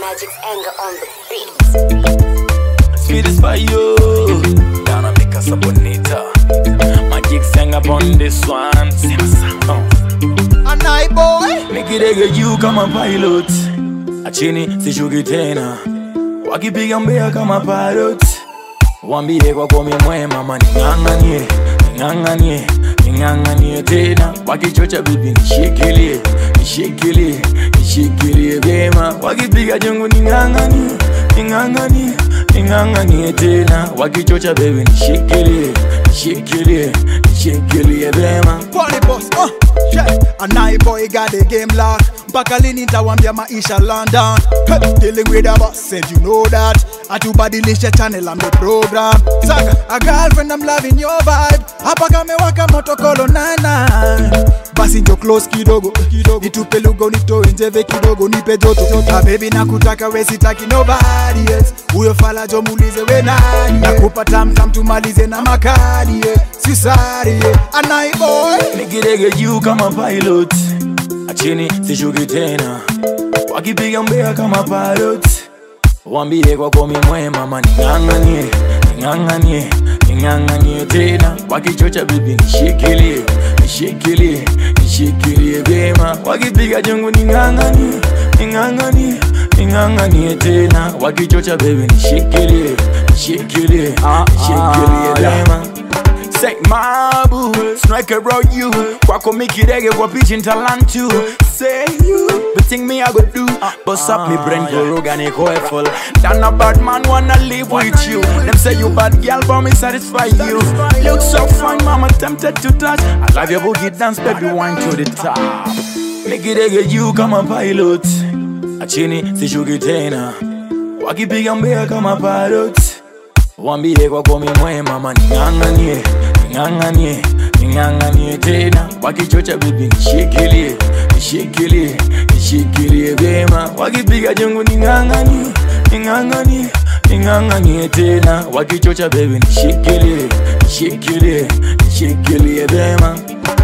Magic's anger on the beat. Sweet is for you. Down make us a bonita. Magic sang upon this one. Oh. A night boy. Nikidege juu kama pilot, achini sishuki tena, wakipiga mbea kama parrot. Wambie kwa komi mwema, ma ning'ang'anie, ning'ang'anie, ning'ang'anie tena, wakichocha bibi nishikilie, nishikilie, nishikilie vyema, wakipiga jungu ning'ang'anie, ning'ang'anie, ning'ang'anie tena, wakichocha baby nishikilie, nishikilie, nishikilie vyema. Pony boss. Uh. Yeah. A night boy got the game locked. Mpaka lini nitawambia maisha London hey, Dealing with a boss and you know that Atubadilisha channel I'm the program Saka, a girlfriend I'm loving your vibe Hapa kamewaka moto kolo nana Basi njo close kidogo kidogo Nitupe lugo nitoe njeve kidogo nipe joto Ah baby nakutaka we sitaki nobody else Huyo fala jo muulize we nani Nakupa tam tam tumalize na makali yeah. Sisari yeah. A night boy nikidege juu kama pilot, achini sishuki tena, wakipiga mbea kama parrot. Wambie kwa komi mwema, ma ning'ang'anie, ning'ang'anie, ning'ang'anie tena, wakichocha bibi nishikilie, nishikilie, nishikilie vyema, wakipiga jungu ning'ang'anie, ning'ang'anie, ning'ang'anie tena, wakichocha baby nishikilie, nishikilie, nishikilie vyema. Say my boo, strike around you. Kwako mikidege kwa pitch in talent too. Say you, but think me I go do. Bust up me brain koroga ni koeful. Then a bad man wanna live with you. Them say you bad girl, but me satisfy you. Look so fine, mama tempted to touch. I love your boogie dance, baby, wine to the top. Mikidege juu kama pilot, achini sishuki tena, wakipiga mbea kama parrot. Wambie kwa komi mwema, ma ning'ang'anie, ning'ang'anie, ning'ang'anie tena, wakichocha bibi nishikilie, nishikilie, nishikilie vyema, wakipiga jungu ning'ang'anie, ning'ang'anie, ning'ang'anie tena, wakichocha baby nishikilie, nishikilie, nishikilie vyema.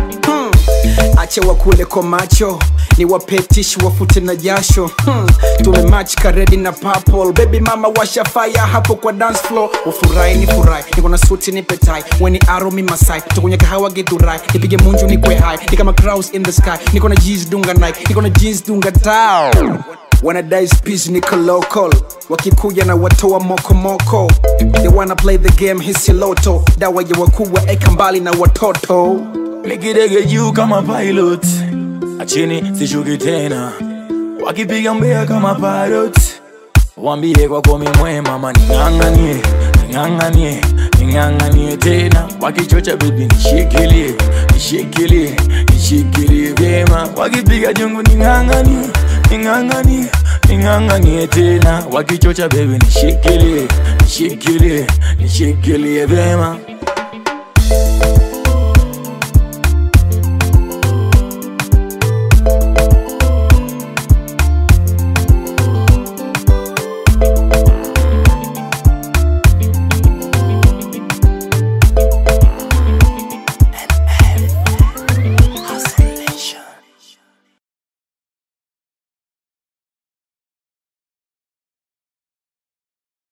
ache wakule kwa macho ni wapetishi wafute na jasho hmm. tumemach karedi na purple baby mama washa fire hapo kwa dance floor ufurahi ni furahi niko na suti ni petai weni aro mi masai tukunye kahawa githurai nipige munju ni kwe high ni kama crows in the sky niko na jeans dunga nike niko na jeans dunga tao wanadai speech niko local wakikuja na watoa mokomoko they wanna play the game hisi loto dawa ya wakubwa eka mbali na watoto Nikidege juu kama pilot, achini sishuki tena, wakipiga mbea kama parrot. Wambie kwa komi mwema, ma ning'ang'anie, ning'ang'anie, ning'ang'anie tena, wakichocha bibi nishikilie, nishikilie, nishikilie vyema, wakipiga jungu ning'ang'anie, ning'ang'anie, ning'ang'anie tena, wakichocha baby nishikilie, nishikilie, nishikilie vyema.